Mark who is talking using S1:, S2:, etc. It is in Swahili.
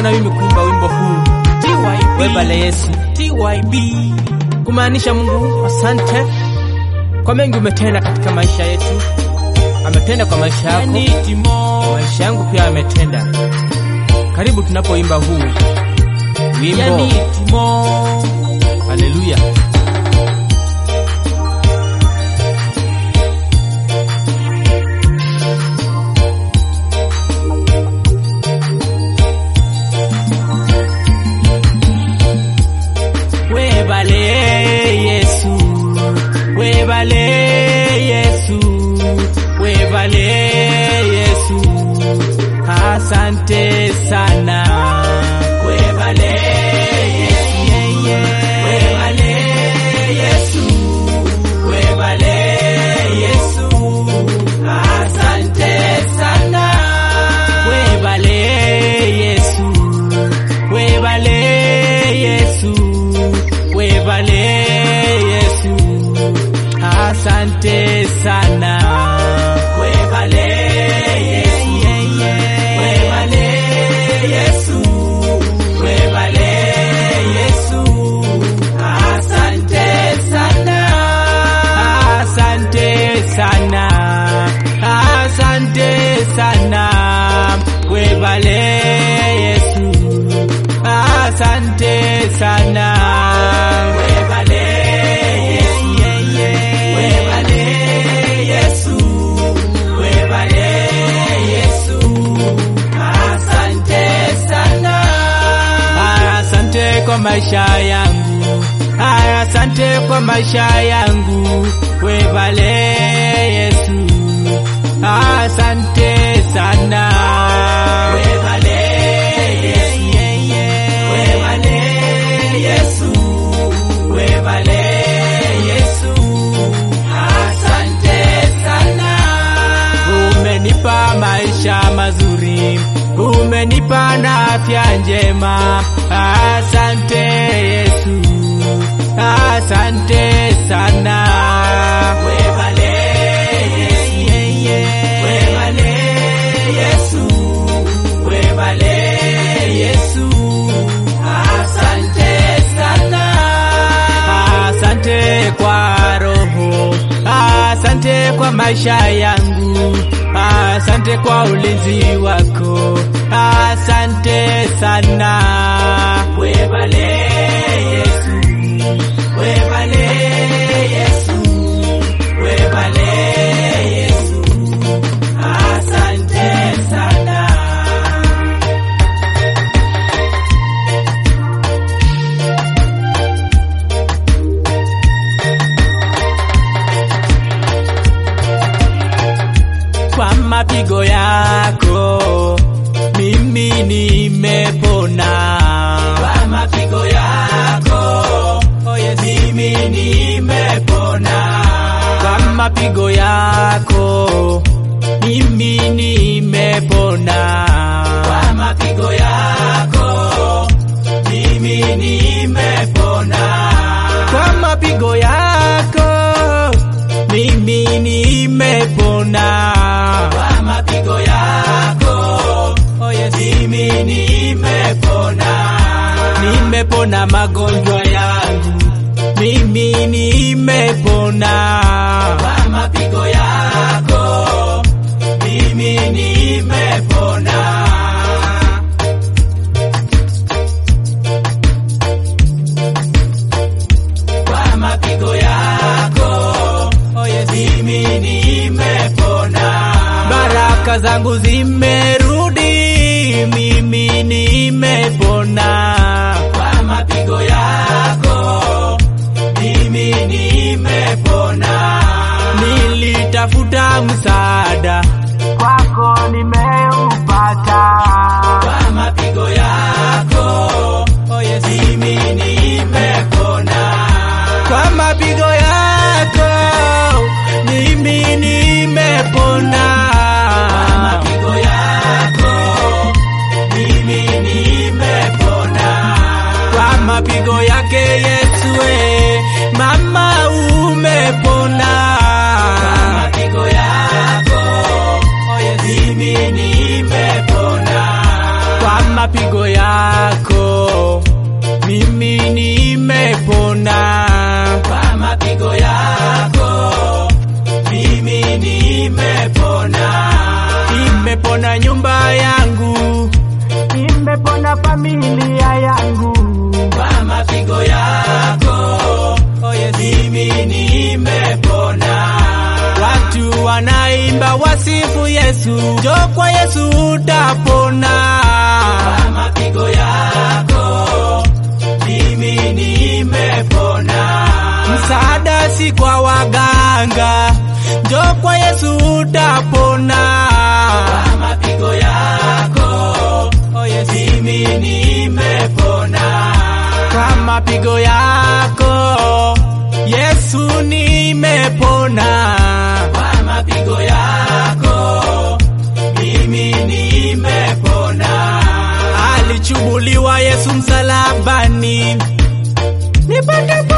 S1: na mimi kuimba wimbo huu webale Yesu, kumaanisha Mungu asante kwa mengi umetenda katika maisha yetu. Ametenda kwa maisha yako, maisha yangu pia ametenda. Karibu tunapoimba huu wimbo. Haleluya. Webale Yesu, webale Yesu, webale Yesu, asante sana. Webale Yesu, webale Yesu, webale Yesu, asante sana. Webale Yesu, webale Yesu, webale Yesu, asante sana. Webale Yesu, webale Yesu, webale Yesu, asante sana. Asante sana, asante sana, webale Yesu, asante sana. Webale Yesu, webale Yesu, webale Yesu, asante sana. Asante kwa maisha yangu, asante kwa maisha yangu, webale Yesu, asante sana. Webale Yesu, webale Yesu, webale Yesu, asante sana. Umenipa maisha mazuri, umenipa na afya njema. Asante Yesu, asante sana. Webale Yesu, webale Yesu, webale Yesu, asante sana. Asante kwa roho, asante kwa maisha yangu, asante kwa ulinzi wako, asante sana. Webale Yesu, webale Yesu, webale Yesu, asante sana. kwa mapigo yako mimi nimepona. Kwa mapigo yako oh yes, mimi nimepona. Kwa mapigo yako mimi nimepona. Kwa mapigo yako mimi nimepona. Kwa mapigo yako mimi nimepona. Kwa mapigo yako oh yes, mimi nimepona. Nimepona magonjwa yangu, mimi nimepona. Kwa mapigo yako mimi nimepona. Kwa mapigo yako oh yes, mimi nimepona. Baraka zangu zimerudi, mimi nimepona. Kwa mapigo yako mimi nimepona. Nilitafuta msaada kwako, nimeupata. Kwa mapigo yako oh yes, mimi nimepona. Kwa mapigo yako mimi nimepona. Kwa mapigo yako mimi nimepona. Kwa mapigo yake Yesu, we, mama umepona. Kwa mapigo yako oh yes, mimi nimepona. Kwa mapigo yako wasifu Yesu, njoo kwa Yesu utapona.
S2: Kwa mapigo yako mimi nimepona.
S1: Msaada si kwa waganga, njoo kwa Yesu utapona.
S2: Kwa mapigo yako
S1: Oh, yes.
S2: mimi nimepona.
S1: Kwa mapigo yako Yesu nimepona.
S2: Kwa mapigo yako mimi nimepona.
S1: Alichubuliwa Yesu msalabani nipate